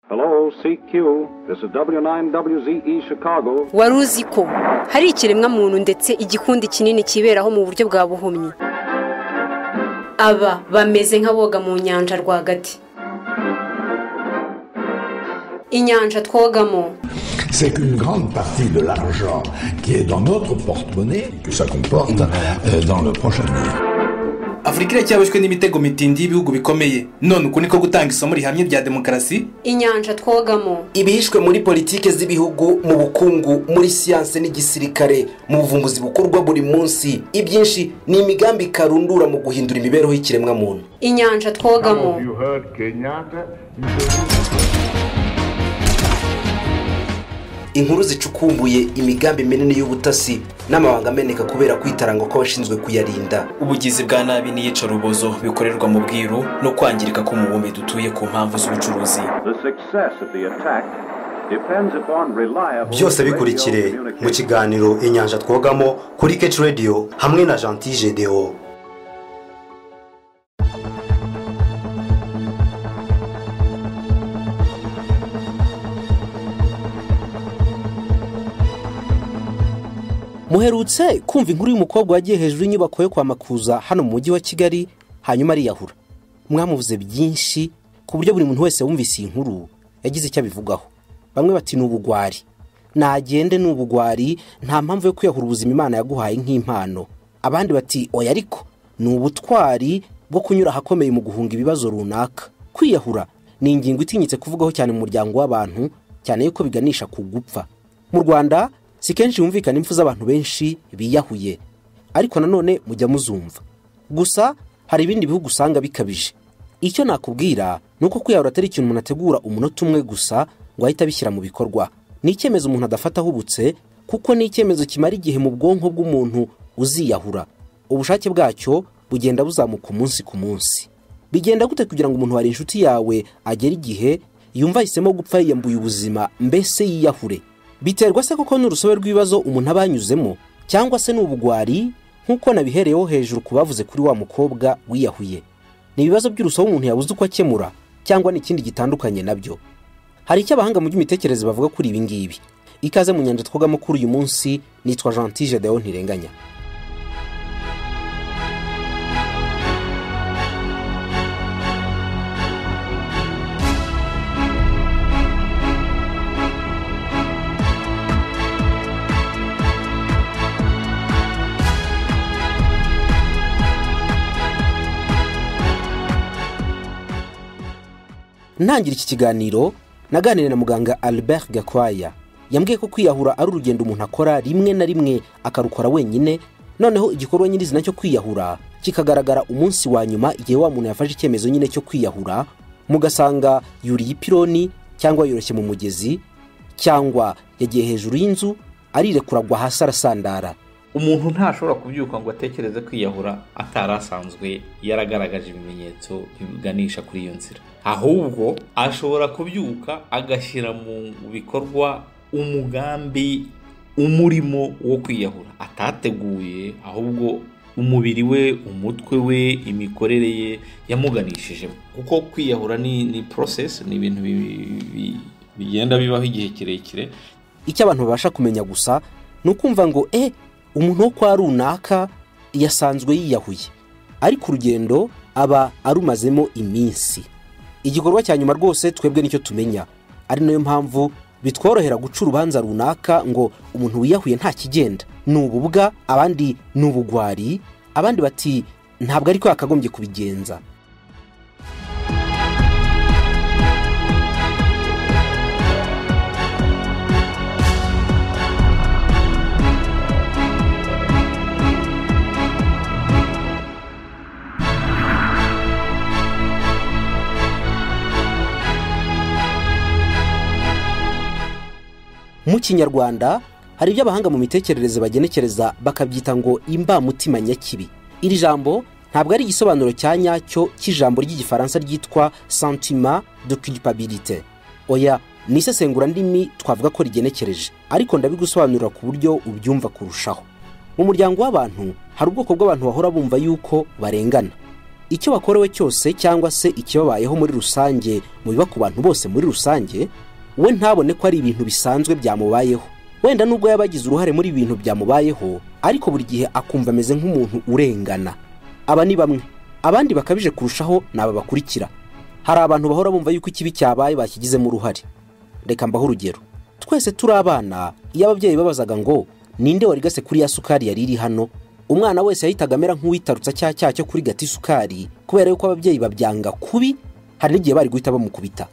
Hello, CQ. This is W9WZE Chicago. wari uzi ko hari ikiremwa muntu ndetse igikundi kinini kiberaho mu buryo bwa buhumyi aba bameze nk'aboga mu nyanja rwagati inyanja twogamo c'est qu'une grande partie de l'argent qui est dans notre porte-monnaie, que ça comporte euh, dans le prochain avenir. afurika iracyaboshywe n'imitego mitindi y'ibihugu bikomeye none uku niko gutanga isomo rihamye rya demokarasi inyanja twogamo ibihishwe muri politiki z'ibihugu mu bukungu muri siyanse n'igisirikare mu buvumbuzi bukorwa buri munsi ibyinshi ni imigambi karundura mu guhindura imibereho y'ikiremwamuntu inyanja twogamo inkuru zicukumbuye imigambi minini y'ubutasi n'amabanga ameneka kubera kwitaranga kw'abashinzwe kuyarinda ubugizi bwa nabi n'iyicarubozo bikorerwa mu bwiru no kwangirika k'umubumbe dutuye ku mpamvu z'ubucuruzi The success of the attack depends upon reliable. byose bikurikire radio mu communication. kiganiro inyanja twogamo kuri keci radiyo hamwe na jantije deo muherutse kumva inkuru y'umukobwa wagiye hejuru y'inyubako yo kwa makuza hano mu mujyi wa kigali hanyuma ariyahura mwamuvuze byinshi ku buryo buri muntu wese wumvise iyi nkuru yagize icyo abivugaho bamwe bati ni ubugwari nagende ni ubugwari nta mpamvu yo kwiyahura ubuzima imana yaguhaye nk'impano abandi bati oya ariko ni ubutwari bwo kunyura ahakomeye mu guhunga ibibazo runaka kwiyahura ni ingingo itinyitse kuvugaho cyane mu muryango w'abantu cyane yuko biganisha ku gupfa mu rwanda si kenshi humvikana impfu z'abantu benshi biyahuye ariko nanone mujya muzumva gusa hari ibindi bihugu usanga bikabije icyo nakubwira ni uko kwiyahura atari ikintu umuntu ategura umunota umwe gusa ngo ahite abishyira mu bikorwa ni icyemezo umuntu adafata ahubutse kuko ni icyemezo kimara igihe mu bwonko bw'umuntu uziyahura ubushake bwacyo bugenda buzamuka umunsi ku munsi bigenda gute kugira ngo umuntu wari inshuti yawe agere igihe yumva ahisemo gupfa yiyambuye ubuzima mbese yiyahure biterwa se koko n'urusobe rw'ibibazo umuntu aba yanyuzemo cyangwa se ni ubugwari nk'uko nabihereyeho hejuru ku bavuze kuri wa mukobwa wiyahuye ni ibibazo by'urusobe umuntu yabuze uko akemura cyangwa ni ikindi gitandukanye nabyo hari icyo abahanga mu by'imitekerereze bavuga kuri ibi ngibi ikaze mu nyanja twogamo kuri uyu munsi nitwa jantije deo ntirenganya ntangira iki kiganiro naganiriye na muganga albert gakwaya yambwiye ko kwiyahura ari urugendo umuntu akora rimwe na rimwe akarukora wenyine noneho igikorwa nyirizina cyo kwiyahura kikagaragara umunsi wa nyuma igihe wa muntu yafashe icyemezo nyine cyo kwiyahura mugasanga yuriye ipironi cyangwa yoroshye mu mugezi cyangwa yagiye hejuru y'inzu arirekura agwa hasi arasandara umuntu ntashobora kubyuka ngo atekereze kwiyahura atari asanzwe yaragaragaje ibimenyetso biganisha kuri iyo nzira ahubwo ashobora kubyuka agashyira mu bikorwa umugambi umurimo wo kwiyahura atateguye ahubwo umubiri we umutwe we imikorere ye yamuganishije kuko kwiyahura ni ni porosesi ni ibintu bi- bi- bigenda bibaho igihe kirekire icyo abantu babasha kumenya gusa ni ukumva ngo e umuntu wo kwa runaka yasanzwe yiyahuye ariko urugendo aba arumazemo iminsi igikorwa cya nyuma rwose twebwe nicyo tumenya ari nayo mpamvu bitworohera guca urubanza runaka ngo umuntu wiyahuye nta kigenda ni ububwa abandi ni ubugwari abandi bati ntabwo ariko yakagombye kubigenza mu kinyarwanda hari ibyo abahanga mu mitekerereze bagenekereza bakabyita ngo imbamutima nyakibi iri jambo ntabwo ari igisobanuro cya nyacyo cy'ijambo ry'igifaransa ryitwa santima de culpabilité oya ni isesengura ndimi twavuga ko rigenekereje ariko ndabigusobanurira ku buryo ubyumva kurushaho mu muryango w'abantu hari ubwoko bw'abantu bahora bumva yuko barengana icyo bakorewe cyose cyangwa se ikibabayeho muri rusange mu biba ku bantu bose muri rusange we ntabone ko ari ibintu bisanzwe byamubayeho wenda nubwo yaba agize uruhare muri ibi bintu byamubayeho ariko buri gihe akumva ameze nk'umuntu urengana aba ni bamwe abandi bakabije kurushaho ni aba bakurikira hari abantu bahora bumva yuko ikibi cyabaye bakigizemo uruhare reka mbaho urugero twese turi abana iyo ababyeyi babazaga ngo ninde warigase kuri ya sukari yari iri hano umwana wese yahitaga amera nk'uwitarutsa cya cyaha cyo kuri gata isukari kubera yuko ababyeyi babyanga kubi hari n'igihe bari guhita bamukubita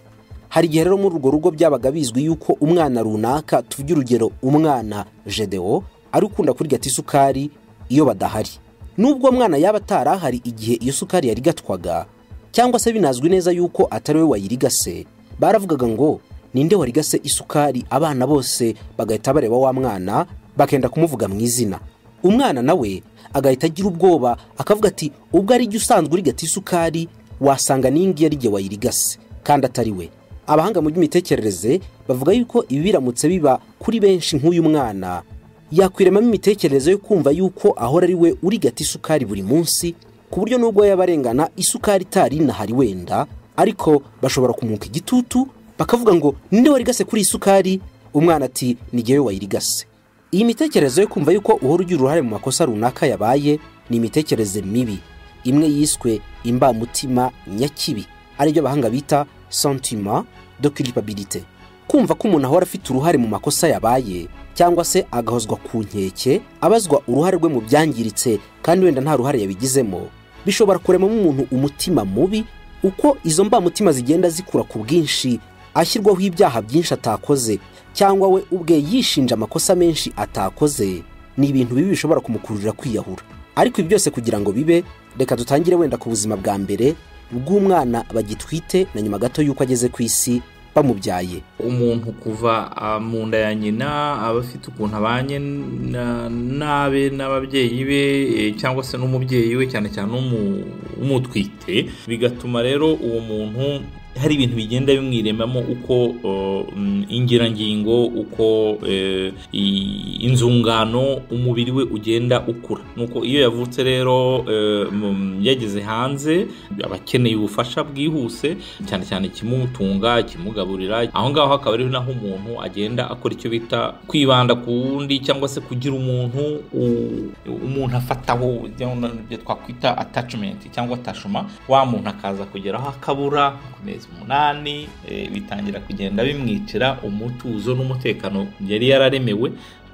hari igihe rero muri urwo rugo byabaga bizwi yuko umwana runaka tuvuge urugero umwana jedewo ari ukunda kuri gata isukari iyo badahari nubwo umwana yaba atarahari igihe iyo sukari yari igatwaga cyangwa se binazwi neza yuko atari we wayirigase baravugaga ngo ninde warigase isukari abana bose bagahita bareba wa mwana bakenda kumuvuga mu izina umwana nawe agahita agira ubwoba akavuga ati ubwo ari jye usanzwe urigata isukari wasanga n'iyi ngiyi ari jye wayirigase kandi atari we abahanga mu by'imitekerereze bavuga yuko ibi biramutse biba kuri benshi nk'uyu mwana yakwiremamo imitekerereze yo kumva yuko ahora ari we urigata isukari buri munsi ku buryo nubwo yaba arengana isukari itari inahari wenda ariko bashobora kumwuka igitutu bakavuga ngo ninde warigase kuri iyi sukari umwana ati ni jyewe wayirigase iyi mitekerereze yo kumva yuko uhora ugira uruhare mu makosa runaka yabaye ni imitekerereze mibi imwe yiswe imbamutima nyakibi aribyo abahanga bita sentima de culpabilité kumva ko umuntu ahora afite uruhare mu makosa yabaye cyangwa se agahozwa ku nkeke abazwa uruhare rwe mu byangiritse kandi wenda nta ruhare yabigizemo bishobora kuremamo umuntu umutima mubi uko izo mbamutima zigenda zikura ku bwinshi ashyirwaho ibyaha byinshi atakoze cyangwa we ubwe yishinja amakosa menshi atakoze ni ibintu bibi bishobora kumukururira kwiyahura ariko ibi byose kugira ngo bibe reka dutangire wenda ku buzima bwa mbere bw'umwana bagitwite na nyuma gato y'uko ageze ku isi bamubyaye umuntu kuva ah, mu nda ya nyina aba afite ukuntu abanye na- n'abe n'ababyeyi be eh, cyangwa se n'umubyeyi we cyane cyane umu- umutwite bigatuma rero uwo muntu hari ibintu bigenda bimwiremamo uko eh, mm, ingirangingo uko eh, i- inzungano umubiri we ugenda ukura nuko iyo yavutse rero eh, mm, yageze hanze aba akeneye ubufasha bwihuse cyane cyane ikimutunga ikimugaburira aho ngaho akaba ari naho umuntu agenda akora icyo bita kwibanda ku wundi cyangwa se kugira umuntu u- umuntu afataho ibyo twakwita attachment cyangwa attachment wa muntu akaza kugeraho akabura ku mezi umunani eh, bitangira kugenda bimwicira umutuzo n'umutekano yari yararemewe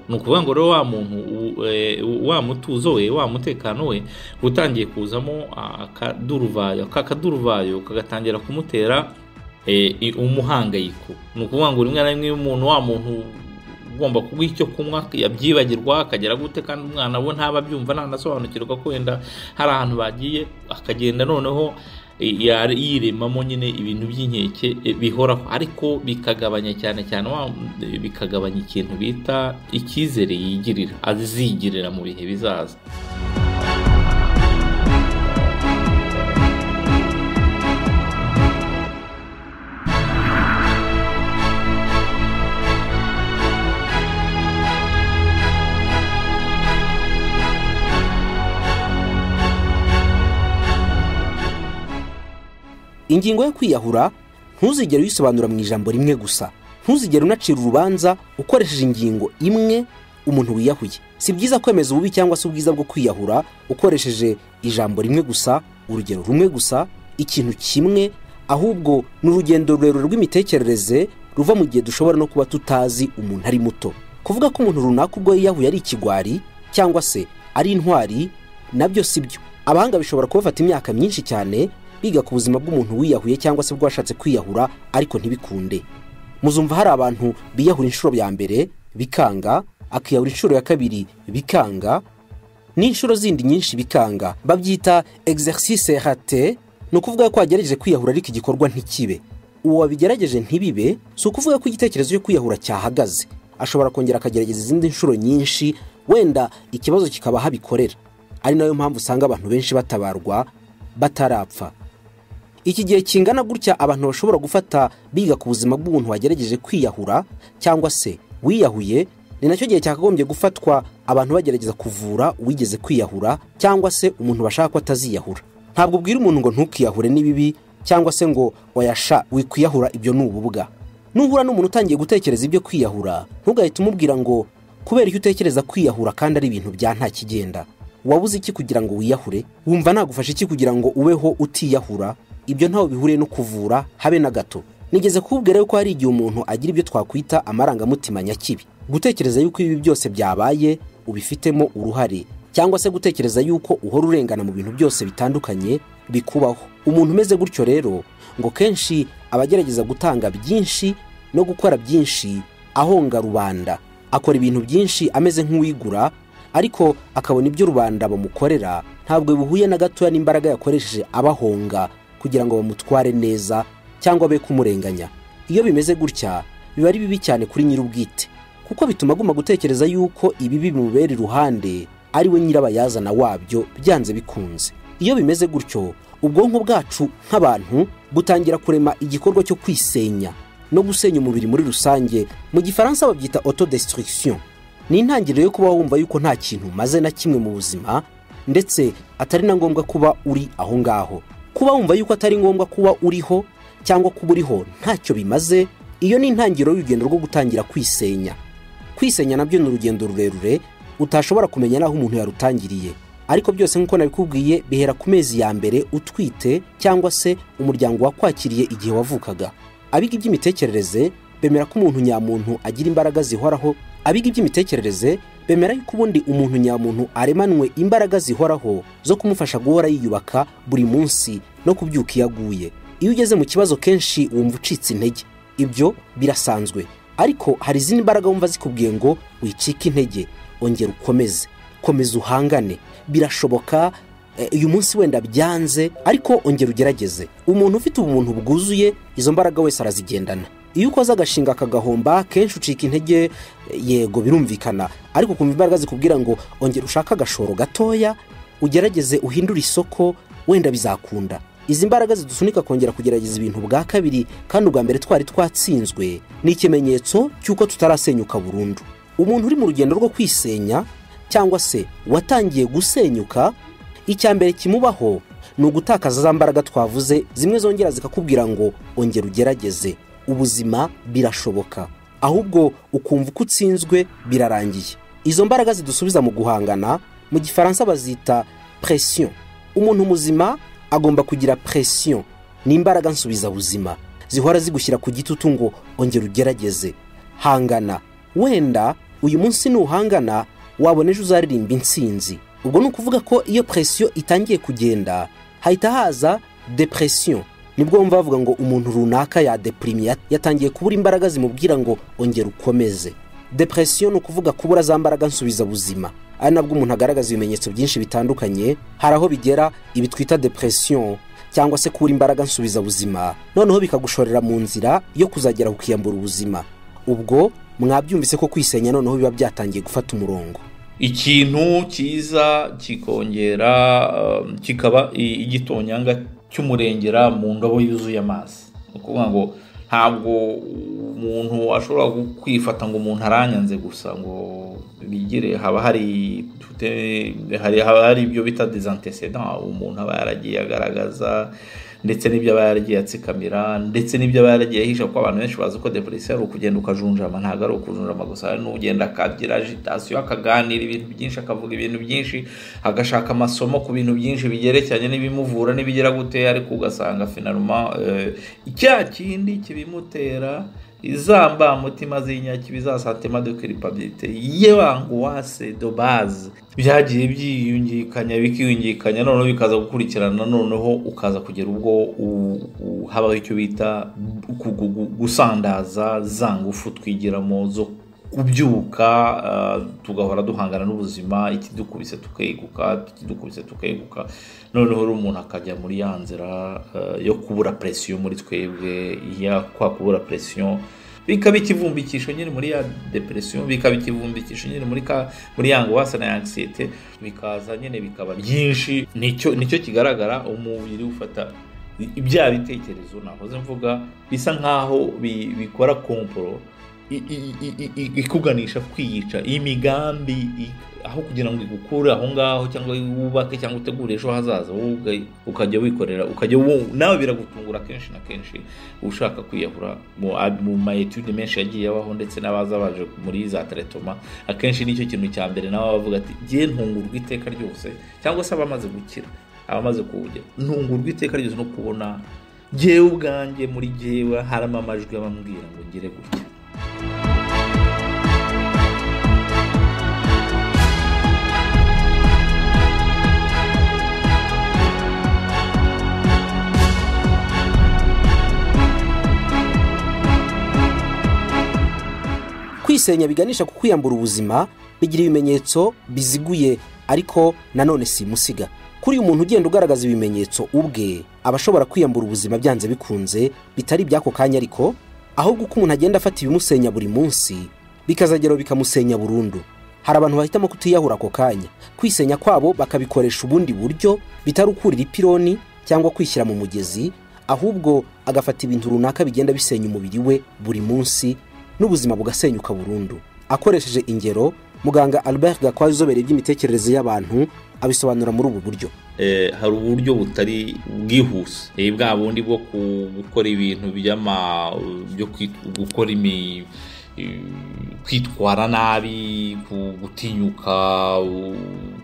ni ukuvuga ngo rero wa muntu u- eh, wa mutuzo we wa mutekano we utangiye kuzamo akaduruvayo ka kaduruvayo kagatangira kumutera eh, i- umuhangayiko ni ukuvuga ngo rimwe na rimwe iyo umuntu wa muntu ugomba kuguha icyo kunywa yabyibagirwa akagera gute kandi umwana we ntaba abyumva ntanasobanukirwa ko wenda hari ahantu bagiye akagenda noneho eh, yari- yiremamo nyine ibintu by'inkeke eh, bihoraho ariko bikagabanya cyane cyane wa- eh, bikagabanya ikintu bita icyizere yigirira azigirira mu bihe bizaza ingingo yo kwiyahura ntuzigere uyisobanura mu ijambo rimwe gusa ntuzigere unacira urubanza ukoresheje ingingo imwe umuntu wiyahuye si byiza kwemeza ububi cyangwa se ubwiza bwo kwiyahura ukoresheje ijambo rimwe gusa urugero rumwe gusa ikintu kimwe ahubwo ni urugendo rurerure rw'imitekerereze ruva mu gihe dushobora no kuba tutazi umuntu ari muto kuvuga ko umuntu runaka ubwo yiyahuye ari ikigwari cyangwa se ari intwari nabyo si byo abahanga bishobora kubafata imyaka myinshi cyane biga ku buzima bw'umuntu wiyahuye cyangwa se bw'uwashatse kwiyahura ariko ntibikunde muzumva hari abantu biyahura inshuro ya mbere bikanga akiyahura inshuro ya kabiri bikanga n'inshuro zindi nyinshi bikanga babyita exercice rate ni ukuvuga ko wagerageje kwiyahura ariko igikorwa ntikibe uwo wabigerageje ntibibe si ukuvuga ko igitekerezo cyo kwiyahura cyahagaze ashobora kongera akagerageza izindi nshuro nyinshi wenda ikibazo kikaba aho abikorera ari nayo mpamvu usanga abantu benshi batabarwa batarapfa iki gihe kingana gutya abantu bashobora gufata biga ku buzima bw'umuntu wagerageje kwiyahura cyangwa se wiyahuye ni nacyo gihe cyakagombye gufatwa abantu bagerageza kuvura uwigeze kwiyahura cyangwa se umuntu bashaka ko ataziyahura ntabwo ubwira umuntu ngo ntukiyahure ni bibi cyangwa se ngo wayasha wikwiyahura ibyo ni ububwa nuhura n'umuntu utangiye gutekereza ibyo kwiyahura ntugahite umubwira ngo kubera iyo utekereza kwiyahura kandi ari ibintu bya nta kigenda wabuze iki kugira ngo wiyahure wumva nagufasha iki kugira ngo ubeho utiyahura ibyo ntaho bihuriye no kuvura habe na gato nigeze kubwira yuko hari igihe umuntu agira ibyo twakwita amarangamutima nyakibi gutekereza yuko ibi byose byabaye ubifitemo uruhare cyangwa se gutekereza yuko uhora urengana mu bintu byose bitandukanye bikubaho umuntu umeze gutyo rero ngo kenshi aba agerageza gutanga byinshi no gukora byinshi ahonga rubanda akora ibintu byinshi ameze nk'uwigura ariko akabona ibyo rubanda bamukorera ntabwo bihuye na gatoya n'imbaraga yakoresheje abahonga kugira ngo bamutware neza cyangwa be kumurenganya iyo bimeze gutya biba ari bibi cyane kuri nyir'ubwite kuko bituma aguma gutekereza yuko ibibi bimubera iruhande ari we nyirabayazana wabyo byanze bikunze iyo bimeze gutyo ubwonko bwacu nk'abantu butangira kurema igikorwa cyo kwisenya no gusenya umubiri muri rusange mu gifaransa babyita autodestruction ni intangiriro yo kuba wumva yuko nta kintu umaze na kimwe mu buzima ndetse atari na ngombwa kuba uri aho ngaho kuba wumva yuko atari ngombwa kuba uriho cyangwa kuba uriho ntacyo bimaze iyo ni intangiriro y'urugendo rwo gutangira kwisenya kwisenya nabyo ni urugendo rurerure utashobora kumenya n'aho umuntu yarutangiriye ariko byose nk'uko nabikubwiye bihera ku mezi ya mbere utwite cyangwa se umuryango wakwakiriye igihe wavukaga abiga iby'imitekerereze bemera ko umuntu nyamuntu agira imbaraga zihoraho abiga iby'imitekerereze bemera yuko ubundi umuntu nyamuntu aremanwe imbaraga zihoraho zo kumufasha guhora yiyubaka buri munsi no kubyuka iyo aguye iyo ugeze mu kibazo kenshi wumva ucitse intege ibyo birasanzwe ariko hari izindi mbaraga wumva zikubwiye ngo wicike intege ongera ukomeze komeza uhangane birashoboka eh, uyu munsi wenda byanze ariko ongera ugerageze umuntu ufite ubumuntu bwuzuye izo mbaraga wese arazigendana iyo ukoze agashinga akagahomba kenshi ucika intege eh, yego birumvikana ariko ukumva imbaraga zikubwira ngo ongera ushake agashoro gatoya ugerageze uhindure isoko wenda bizakunda izi mbaraga zidusunika kongera kugerageza ibintu bwa kabiri kandi ubwa mbere twari twatsinzwe ni ikimenyetso cy'uko tutarasenyuka burundu umuntu uri mu rugendo rwo kwisenya cyangwa se watangiye gusenyuka icya mbere kimubaho ni ugutakaza za mbaraga twavuze zimwe zongera zikakubwira ngo ongera ugerageze ubuzima birashoboka ahubwo ukumva uko utsinzwe birarangiye izo mbaraga zidusubiza mu guhangana mu gifaransa bazita presiyo umuntu muzima agomba kugira presiyo ni imbaraga nsubizabuzima zihora zigushyira ku gitutu ngo ongera ugerageze hangana wenda uyu munsi nuhangana wabona ejo uzaririmba intsinzi ubwo ni ukuvuga ko iyo presiyo itangiye kugenda hahita haza depresiyo nibwo wumva bavuga ngo umuntu runaka yadeprimiye yatangiye kubura imbaraga zimubwira ngo ongera ukomeze depresiyo ni ukuvuga kubura za mbaraga nsubizabuzima ari nabwo umuntu agaragaza ibimenyetso byinshi bitandukanye hari aho bigera ibi twita depresiyo cyangwa se kubura imbaraga nsubizabuzima noneho bikagushorera mu nzira yo kuzagera kukiyambura ubuzima ubwo mwabyumvise ko kwisenya noneho biba byatangiye gufata umurongo ikintu cyiza kikongera um, kikaba i- igitonyanga cy'umurengera mu ndobo yuzuye amazi ni ukuvuga ngo ntabwo umuntu ashobora gu- kwifata ngo umuntu aranyanze gusa ngo bigire haba hari tute- hari- haba hari ibyo bita dezantecedent umuntu aba yaragiye agaragaza ndetse n'ibyo aba yaragiye atsikamira ndetse n'ibyo aba yaragiye ahisha kuko abantu benshi bazi ko depresiyo ari ukugenda ukajunjama ntabwo ari ukujunjama gusa hari n'ugenda akagira agitasiyo akaganira ibintu byinshi akavuga ibintu byinshi agashaka amasomo ku bintu byinshi bigerekeranye n'ibimuvura n'ibigira gute ariko ugasanga finaruma eh, cya kindi kibimutera izamba mutima z'inyakibi za santima de culpabilité y'ebanguwase de base byagiye byiyungikanya bikiyungikanya noneho bikaza gukurikirana noneho ukaza kugera ubwo u- u- habaho icyo bita gu- gu- gu- gusandaza za ngufu twigiramo zo kubyuka ah, tugahora duhangana n'ubuzima ikidukubise tukeguka ikidukubise tukeguka noneho rero umuntu akajya muri ya nzira eh, yo kubura presiyo muri twebwe ya kwa kubura presiyo bikaba ikivumbikisho nyine muri ya depresiyo bikaba ikivumbikisho nyine muri ka muri ya angoisse na ya anxiety bikaza nyine bikaba byinshi nicyo nicyo kigaragara umubiri ufata bya bitekerezo nahoze mvuga bisa nkaho bi- bikora komporo i- i- i- i- i- ikuganisha kwiyica imigambi i- aho kugira ngo igukure aho ngaho cyangwa wubake cyangwa utegure ejo hazaza wowe ubwawe ukajya wikorera ukajya wo- nawe biragutungura kenshi na kenshi ushaka kwiyahura mu mu mayetude menshi yagiye abaho ndetse n'abaza baje muri za teretoma akenshi nicyo kintu cya mbere nawe aba avuga ati ngiye ntungurwa iteka ryose cyangwa se abamaze gukira abamaze kuwujya ntungurwa iteka ryose no kubona jyewe ubwanjye muri jyewe harimo amajwi abambwira ngo ngire gutya kwisenya biganisha ku kwiyambura ubuzima bigira ibimenyetso biziguye ariko nanone si musiga kuri uyu muntu ugenda ugaragaza ibimenyetso ubwe aba ashobora kwiyambura ubuzima byanze bikunze bitari iby'ako kanya ariko ahubwo uko umuntu agenda afata ibimusenya buri munsi bikazagera aho bikamusenya burundu hari abantu bahitamo kutiyahura ako kanya kwisenya kwabo bakabikoresha ubundi buryo bitari ukurira ipironi cyangwa kwishyira mu mugezi ahubwo agafata ibintu runaka bigenda bisenya umubiri we buri munsi n'ubuzima bugasenyuka burundu akoresheje ingero muganga albert gakwazi uzobereye iby'imitekerereze y'abantu abisobanura muri ubu buryo Eh, hari uburyo butari bwihuse Eh, bwa bundi bwo ku- gukora ibintu by'ama byo kwit- gukora imi eh, kwitwara nabi ku- gutinyuka u-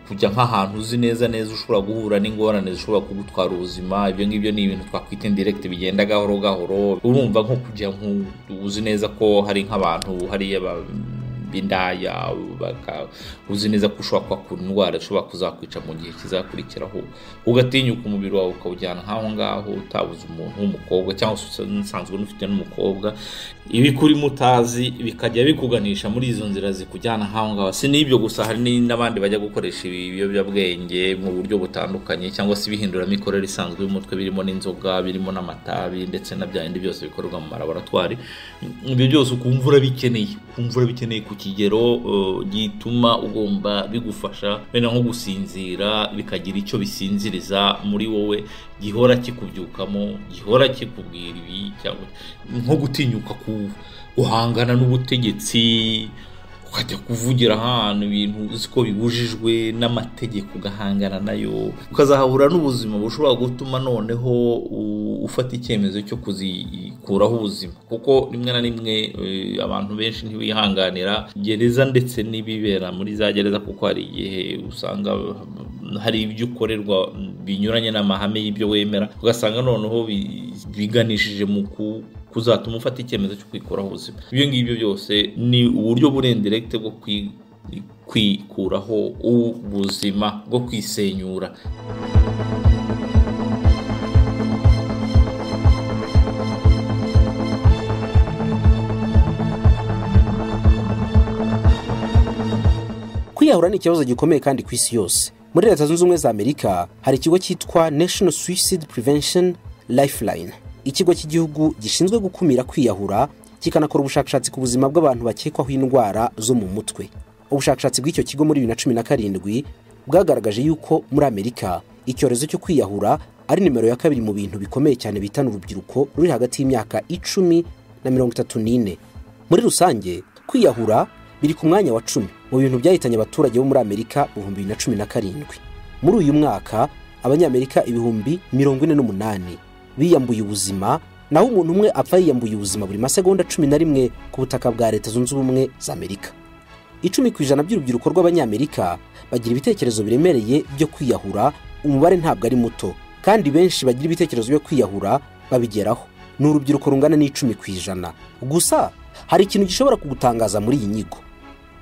kujya nk'ahantu uzi neza neza ushobora guhura n'ingorane zishobora kugutwara ubuzima ibyo ngibyo ni ibintu twakwita indirekiti bigenda gahoro gahoro urumva nko kujya nku uzi neza ko hari nk'abantu hariya ba- b'indaya baka- uzi neza ko ushobora kuhakura indwara ishobora kuzakwica mu gihe kizakurikiraho ugatinyuka umubiri wawe ukawujyana nk'aho ngaho utabuze umuntu w'umukobwa cyangwa se usanzwe unufite n'umukobwa ibikurimo utazi bikajya bikuganisha muri izo nzira zikujyana nk'aho ngaho si n'ibyo gusa hari ni- n'abandi bajya gukoresha ibiyobyabwenge mu buryo butandukanye cyangwa se ibihindura imikorere isanzwe y'umutwe birimo n'inzoga birimo n'amatabi ndetse na bya bindi byose bikorerwa mu malaboratwari ibyo byose ukumva urabikeneye ukumva urabikeneye ku kigero eh, gituma ugomba bigufasha wenda nko gusinzira bikagira icyo bisinziriza muri wowe gihora kikubyukamo gihora kikubwira ibi cyangwa nko gutinyuka ku- guhangana n'ubutegetsi ukajya kuvugira ahantu ibintu uzi ko bibujijwe n'amategeko ugahangana nayo ukazahura n'ubuzima bushobora gutuma noneho u- ufata icyemezo cyo kuzikuraho ubuzima kuko rimwe na rimwe eh, abantu benshi ntibihanganira gereza ndetse n'ibibera muri za gereza kuko hari igihe usanga hari ibyo ukorerwa binyuranye n'amahame y'ibyo wemera ugasanga noneho bi- biganishije mu ku kuzatuma ufata icyemezo cyo kwikuraho ubuzima ibyo ngibyo byose ni uburyo burendirekite bwo kwi- kwikuraho ubuzima bwo kwisenyura kwiyahura ni ikibazo gikomeye kandi ku isi yose muri leta zunze ubumwe za amerika hari ikigo cyitwa national suicide prevention lifeline ikigo cy'igihugu gishinzwe gukumira kwiyahura kikanakora ubushakashatsi ku buzima bw'abantu bakekwaho indwara zo mu mutwe ubushakashatsi bw'icyo kigo muri bibiri na cumi na karindwi bwagaragaje yuko muri amerika icyorezo cyo kwiyahura ari nimero ya kabiri mu bintu bikomeye cyane bitana urubyiruko ruri hagati y'imyaka icumi na mirongo itatu n'ine muri rusange kwiyahura biri ku mwanya wa cumi mu bintu byahitanye abaturage bo muri amerika ibihumbi bibiri na cumi na karindwi muri uyu mwaka abanyamerika ibihumbi mirongo ine n'umunani biyambuye ubuzima naho umuntu umwe apfa yiyambuye ubuzima buri masegonda cumi na rimwe ku butaka bwa leta zunze ubumwe za amerika icumi ku ijana by'urubyiruko rw'abanyamerika bagira ibitekerezo biremereye byo kwiyahura umubare ntabwo ari muto kandi benshi bagira ibitekerezo byo kwiyahura babigeraho ni urubyiruko rungana n'icumi ku ijana gusa hari ikintu gishobora kugutangaza muri iyi nyigo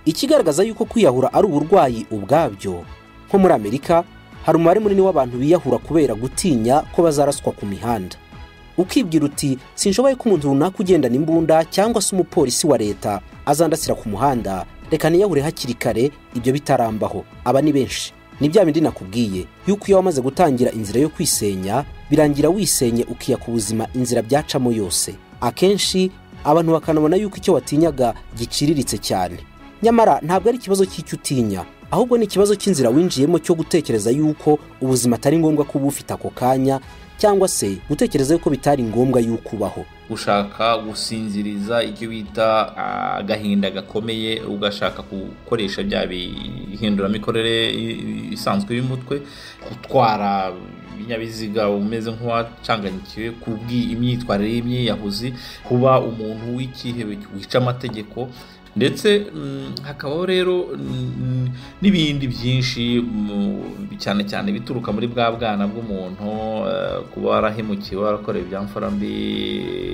ikigaragaza yuko kwiyahura ari uburwayi ubwabyo nko muri amerika hari umubare munini w'abantu biyahura kubera gutinya ko bazaraswa ku mihanda ukibwira uti sinshoboye ko umuntu runaka ugendana imbunda cyangwa se umupolisi wa leta azandasira ku muhanda reka niyahure hakiri kare ibyo bitarambaho aba ni benshi ni bya bindi nakubwiye yuko iyo wamaze gutangira inzira yo kwisenya birangira wisenye ukiya ku buzima inzira byacamo yose akenshi abantu bakanabona yuko icyo watinyaga giciriritse cyane nyamara ntabwo ari ikibazo cy'icyo utinya ahubwo ni ikibazo cy'inzira winjiyemo cyo gutekereza yuko ubuzima atari ngombwa kuba ufite ako kanya cyangwa se gutekereza yuko bitari ngombwa yuko ubaho ushaka gusinziriza icyo bita ah, agahinda gakomeye ugashaka gukoresha bya bihinduramikorere i- isanzwe y'umutwe gutwara ibinyabiziga umeze nk'uwacanganyikiwe kubw'imyitwarire y'imyiyahuzi kuba umuntu w'ikihebe wica amategeko ndetse mm, hakabaho rero mm, n'ibindi byinshi mu- cyane cyane bituruka muri bwa bwana bw'umuntu eh, kuba warahemukiwe warakorewe ibyamfarambi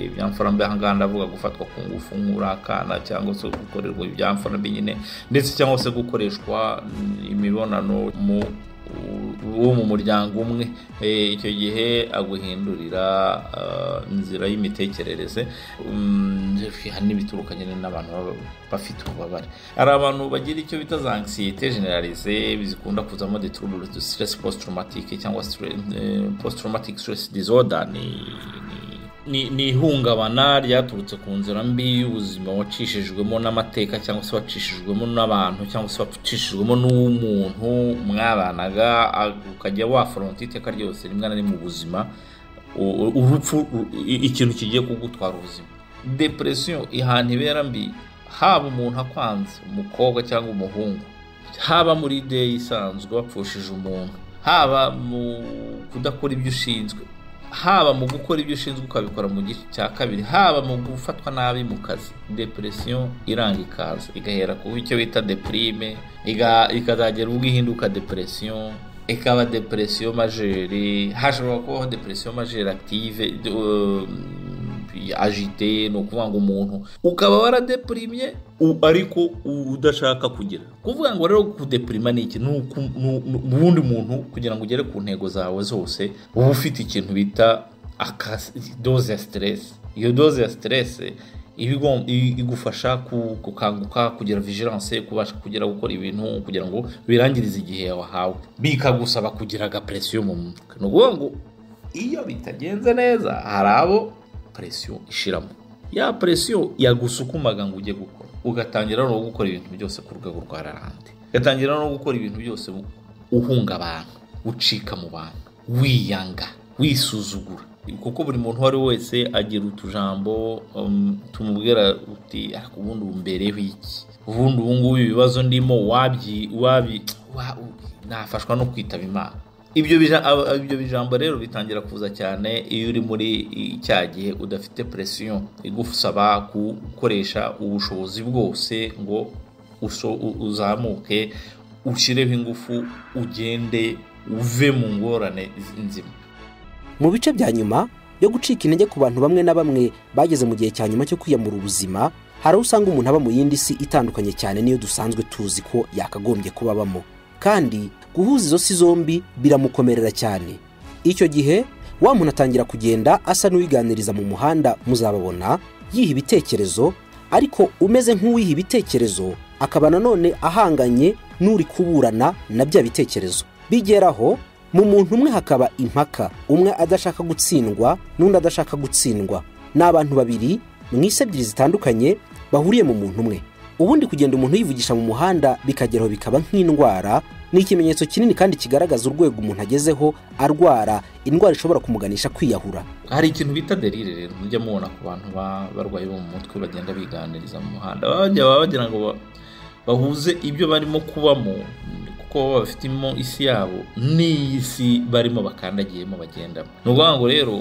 ibyamfarambi aha ngaha ndavuga gufatwa ku ngufu nk'urakana cyangwa se gukorerwa ibyamfarambi nyine ndetse cyangwa se gukoreshwa mm, imibonano mu wo mu muryango umwe Eh, icyo gihe aguhindurira ah, inzira y'imitekerereze Mm, hari n'ibituruka nyine n'abantu baba bafite ububabare hari abantu bagira icyo bita za anxiety generalize zikunda kuzamo de trouble to stress post traumatic cyangwa stre- eh, post traumatic stress disorder ni ni- ni ni ihungabana ryaturutse ku nzira mbi y'ubuzima wacishijwemo n'amateka cyangwa se wacishijwemo n'abantu cyangwa se wacishijwemo n'umuntu mwabanaga a- ukajya waforonta iteka ryose rimwe na rimwe ubuzima u- u- urupfu u- i- ikintu kigiye kugutwara ubuzima depresiyo ihana ibera mbi haba umuntu akwanze umukobwa cyangwa umuhungu haba muri ideyi isanzwe wapfushije umuntu haba mu kudakora ibyo ushinzwe haba mu gukora ibyo ushinzwe ukabikora mu gice cya kabiri haba mu gufatwa nabi mu kazi depresiyo iranga ikaza igahera ku icyo bita deprime iga- ikazagera ubwo ihinduka depresiyo ikaba depresiyo majeri hashobora kubaho depresiyo majeri active eh, agite ni ukuvuga ngo umuntu ukaba waradepurimye u- ariko u- udashaka kugira kuvuga ngo rero kudeprima ni iki ni uku- ni- ni- ni uwundi muntu kugira ngo ugere ku ntego zawe zose uba ufite ikintu bita akas- doze ya siteresi iyo doze ya siteresi iba igom- i- igufasha ku- gukanguka kugira vigilance kubasha kugira gukora ibintu kugira ngo birangirize igihe wahawe bikagusaba kugira agapresiyo mu mutwe ni ukuvuga ngo iyo bitagenze neza hari abo presiyo ishiramo ya presiyo yagusukumaga ngo ujye gukora ugatangira no gukora ibintu byose ku rwego rwa rarande ugatangira no gukora ibintu byose uhunga abantu ucika mu bantu wiyanga wisuzugura kuko buri muntu uwo ari we wese agira utujambo um, tumubwira uti ariko ubundi ubu mbereho iki ubundi ubu ngubu ibibazo ndimo wabyi wabyi wa- nafashwa no kwitaba imana ibyo bija- aba- ibyo bijambo rero bitangira kuza cyane iyo uri muri cya gihe udafite presiyo igusaba gukoresha ubushobozi bwose ngo uso- u- uzamuke ushyireho ingufu ugende uve mu ngorane z- nzima mu bice bya nyuma yo gucika intege ku bantu bamwe na bamwe bageze mu gihe cya nyuma cyo kwiyamura ubuzima hari aho usanga umuntu aba mu yindi si itandukanye cyane n'iyo dusanzwe tuzi ko yakagombye kuba abamo kandi guhuza izo si zombi biramukomerera cyane icyo gihe wa muntu atangira kugenda asa n'uwiganiriza mu muhanda muzababona yiha ibitekerezo ariko umeze nk'uwiha ibitekerezo akaba nanone ahanganye n'uri kuburana na bya bitekerezo bigeraho mu muntu umwe hakaba impaka umwe adashaka gutsindwa n'undi adashaka gutsindwa ni abantu babiri mu isi ebyiri zitandukanye bahuriye mu muntu umwe ubundi kugenda umuntu yivugisha mu muhanda bikageraho bikaba nk'indwara ni ikimenyetso kinini kandi kigaragaza urwego umuntu agezeho arwara indwara ishobora kumuganisha kwiyahura hari ikintu bita derire rero mujya mubona ku bantu ba- barwaye bo mu mutwe bagenda biganiriza mu muhanda bajya baba bagira ngo ba- bahuze ibyo barimo kubamo mm, kuko baba bafitemo isi yabo n'iyi si barimo bakandagiyemo bagendamo ni ukuvuga ngo rero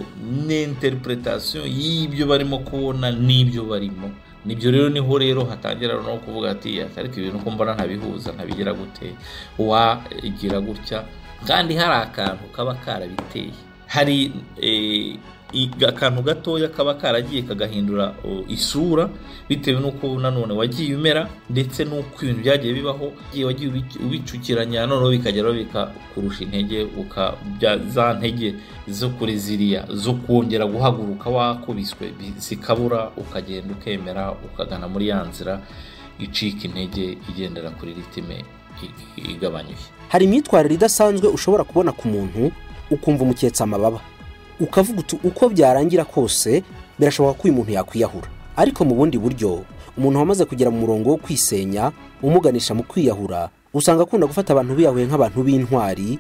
ni interpretation y'ibyo barimo kubona n'ibyo barimo nibyo rero niho rero hatangira no kuvuga ati ariko ibintu uko mbona ntabihuza ntabigira gute wagira gutya kandi hari akantu kaba karabiteye hari eh, i- akantu gatoya kaba karagiye kagahindura o, isura bitewe n'uko nanone wagiye umera ndetse n'uko ibintu byagiye bibaho igihe wagiye ubic- ubicukiranya noneho bikageraho bikakurusha intege uka bya- za ntege zo kuri ziriya zo kongera guhaguruka wakubiswe bi- zikabura ukagenda ukemera ukagana muri ya nzira icika intege igendera kuri ritime i- i- igabanyije hari imyitwarire idasanzwe ushobora kubona ku muntu ukumva umuketse amababa ukavuga uti uko byarangira kose birashoboka ko uyu muntu yakwiyahura ariko mu bundi buryo umuntu wamaze kugera mu murongo wo kwisenya umuganisha mu kwiyahura usanga akunda gufata abantu biyahuye nk'abantu b'intwari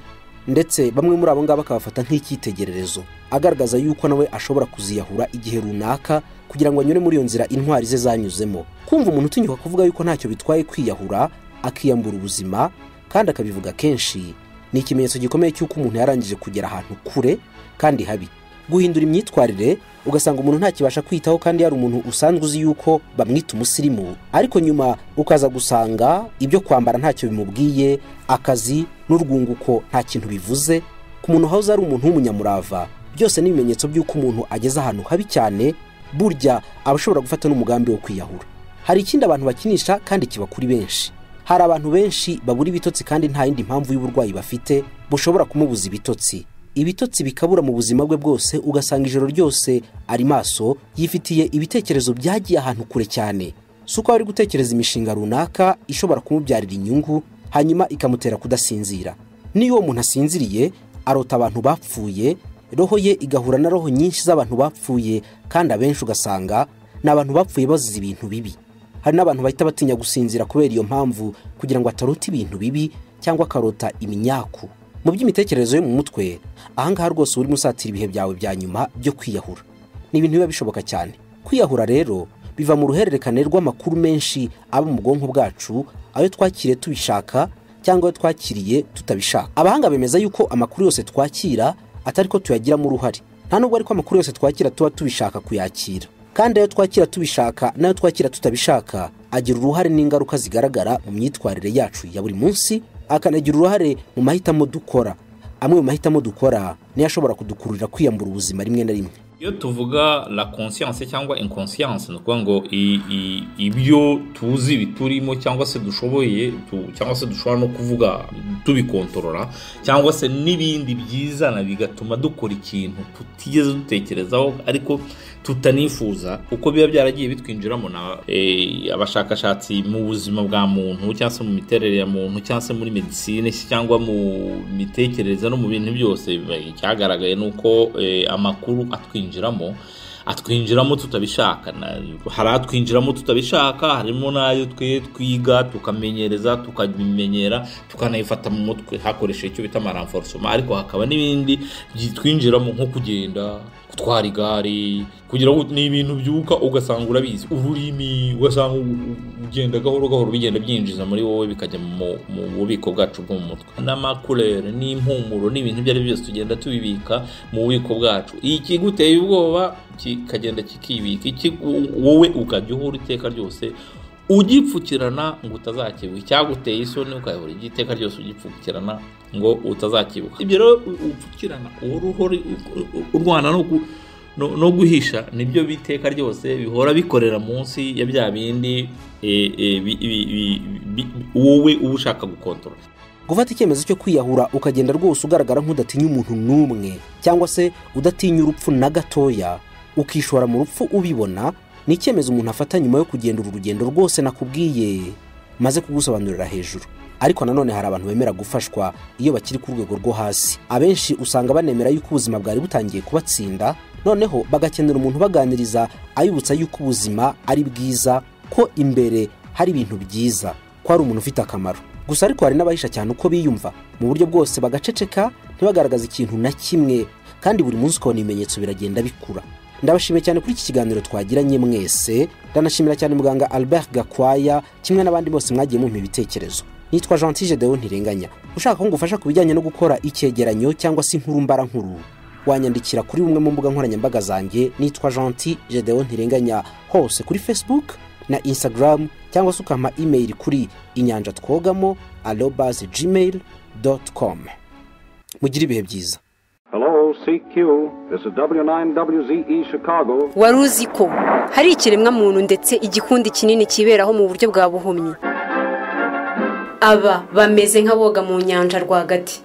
ndetse bamwe muri abo ngabo akabafata nk'icyitegererezo agaragaza yuko nawe ashobora kuziyahura igihe runaka kugira ngo anyure muri iyo nzira intwari ze zanyuzemo kumva umuntu utinyuka kuvuga yuko ntacyo bitwaye kwiyahura akiyambura ubuzima kandi akabivuga kenshi ni ikimenyetso gikomeye cy'uko umuntu yarangije kugera ahantu kure kandi habi guhindura imyitwarire ugasanga umuntu ntakibasha kwitaho kandi yari umuntu usanzwe uzi yuko bamwita umusirimu ariko nyuma ukaza gusanga ibyo kwambara ntacyo bimubwiye akazi n'urwunguko nta kintu bivuze ku muntu wahoze ari umuntu w'umunyamurava byose ni ibimenyetso by'uko umuntu ageze ahantu habi cyane burya aba ashobora gufata n'umugambi wo kwiyahura hari ikindi abantu bakinisha kandi kiba kuri benshi hari abantu benshi babura ibitotsi kandi nta yindi mpamvu y'uburwayi bafite bushobora kumubuza ibitotsi ibitotsi bikabura mu buzima bwe bwose ugasanga ijoro ryose ari maso yifitiye ibitekerezo byagiye ahantu kure cyane si uko ari gutekereza imishinga runaka ishobora kumubyarira inyungu hanyuma ikamutera kudasinzira niyo uwo muntu asinziriye arota abantu bapfuye roho ye igahura na roho nyinshi z'abantu bapfuye kandi abenshi ugasanga ni abantu bapfuye bazize ibintu bibi hari n'abantu bahita batinya gusinzira kubera iyo mpamvu kugira ngo atarota ibintu bibi cyangwa akarota iminyaku mu by'imitekerereze yo mu mutwe ahangaha rwose urimo usatira ibihe byawe bya nyuma byo kwiyahura ni ibintu biba bishoboka cyane kwiyahura rero biva mu ruhererekane rw'amakuru menshi aba mu bwonko bwacu ayo twakiriye tubishaka cyangwa ayo twakiriye tutabishaka abahanga bemeza yuko amakuru yose twakira atari ko tuyagiramo uruhare nta nubwo ariko amakuru yose twakira tuba tubishaka kuyakira kandi ayo twakira tubishaka n'ayo twakira tutabishaka agira uruhare n'ingaruka zigaragara mu myitwarire yacu ya buri munsi akanagira uruhare mu mahitamo dukora amwe mu mahitamo dukora niyo ashobora kudukururira kwiyambura ubuzima rimwe na rimwe iyo tuvuga la conscience cyangwa inconscience ni ukuvuga ngo i- i- ibyo tuzi biturimo cyangwa se dushoboye tu- cyangwa se dushobora no kuvuga tubikontorora cyangwa se n'ibindi byizana bigatuma dukora ikintu tutigeze dutekerezaho ariko tutanifuza kuko biba byaragiye bitwinjiramo na eh, abashakashatsi mu buzima bwa muntu cyangwa se mu miterere ya muntu cyangwa se muri medisine cyangwa mu mitekerereze no mu bintu byose eh, cyagaragaye ni uko eh, amakuru atwinjiramo atwinjiramo tutabishaka Na- hari atwinjiramo tutabishaka harimo n'ayo twe twiga tukamenyereza tukabimenyera tukanayifata mu mutwe hakoresheje icyo bita amaranforosoma ariko hakaba n'ibindi byitwinjiramo nko kugenda gutwara igare kugira ngo ni ibintu byuka ugasanga urabizi ururimi ugasanga u- u- ugenda gahoro gahoro bigenda byinjiza muri wowe bikajya mu mu bubiko bwacu bwo mu mutwe n'amakurere n'impumuro n'ibintu ibyo ari byo byose tugenda tubibika mu bubiko bwacu ikiguteye ubwoba kikagenda kikibika iki wo- wowe ukajya uhura iteka ryose ugipfukirana ngo utazakibuka icyaguteye isoni ukayobora igiteka ryose ugipfukirana ngo utazakibuka ibyo rero u- upfukirana uhora uhora u- u- urwana no ku- no- no guhisha nibyo biteka ryose bihora bikorera munsi ya bya bindi eh, eh, bi- bi- bi- bi- wowe uba ushaka gukontorora gufata icyemezo cyo kwiyahura ukagenda rwose ugaragara nk'udatinya umuntu n'umwe cyangwa se udatinya urupfu na gatoya ukishora mu rupfu ubibona ni icyemezo umuntu afata nyuma yo kugendera urugendo rwose nakubwiye maze kugusobanurira hejuru ariko nanone hari abantu bemera gufashwa iyo bakiri ku rwego rwo hasi abenshi usanga banemera yuko ubuzima bwari butangiye kubatsinda noneho bagakenera umuntu ubaganiriza ayibutsa yuko ubuzima ari bwiza ko imbere hari ibintu byiza ko hari umuntu ufite akamaro gusa ariko hari n'abahisha cyane uko biyumva mu buryo bwose bagaceceka ntibagaragaze ikintu na kimwe kandi buri munsi ukabona ibimenyetso biragenda bikura ndabashimiye cyane kuri iki kiganiro twagiranye mwese ndanashimira cyane muganga albert gakwaya kimwe n'abandi bose mwagiye mumpa ibitekerezo nitwa gentile deo ntirenganya ushaka ko ngufasha ku bijyanye no gukora icyegeranyo cyangwa se inkuru mbara nkuru wanyandikira kuri bumwe mu mbuga nkoranyambaga zanjye nitwa gentil gedeon ntirenganya hose kuri facebook na instagram cyangwa se ukampa email kuri inyanja twogamo arobas gmail dot com mugire ibihe byiza Hello, CQ. This is W9WZE Chicago. wari uzi ko hari ikiremwamuntu ndetse igikundi kinini kiberaho mu buryo bwa buhumyi aba bameze nk'aboga mu nyanja rwagati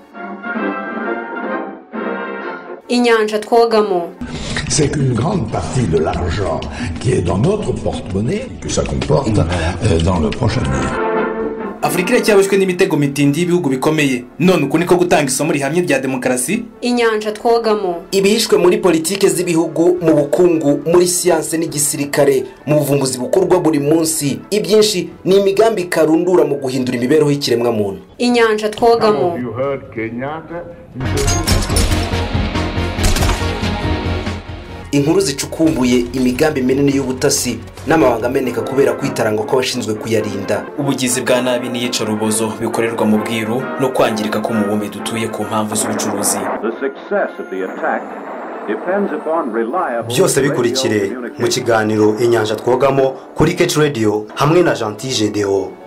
inyanja twogamo c'est qu'une grande partie de l'argent qui est dans notre porte-monnaie, que ça comporte, euh, dans le prochain avenir. afurika iracyaboshywe n'imitego mitindi y'ibihugu bikomeye none uku niko gutanga isomo rihamye rya demokarasi inyanja twogamo ibihishwe muri politike z'ibihugu mu bukungu muri siyanse n'igisirikare mu buvumbuzi bukorwa buri munsi ibyinshi ni imigambi karundura mu guhindura imibereho y'ikiremwamuntu inyanja twogamo inkuru zicukumbuye imigambi minini y'ubutasi n'amabanga ameneka kubera kwitaranga kw'abashinzwe kuyarinda ubugizi bwa nabi n'iyicarubozo bikorerwa mu bwiru no kwangirika k'umubumbe dutuye ku mpamvu z'ubucuruzi The success of the attack depends upon reliable byose radio bikurikire mu communication. kiganiro inyanja twogamo kuri keci radiyo hamwe na jean gedewo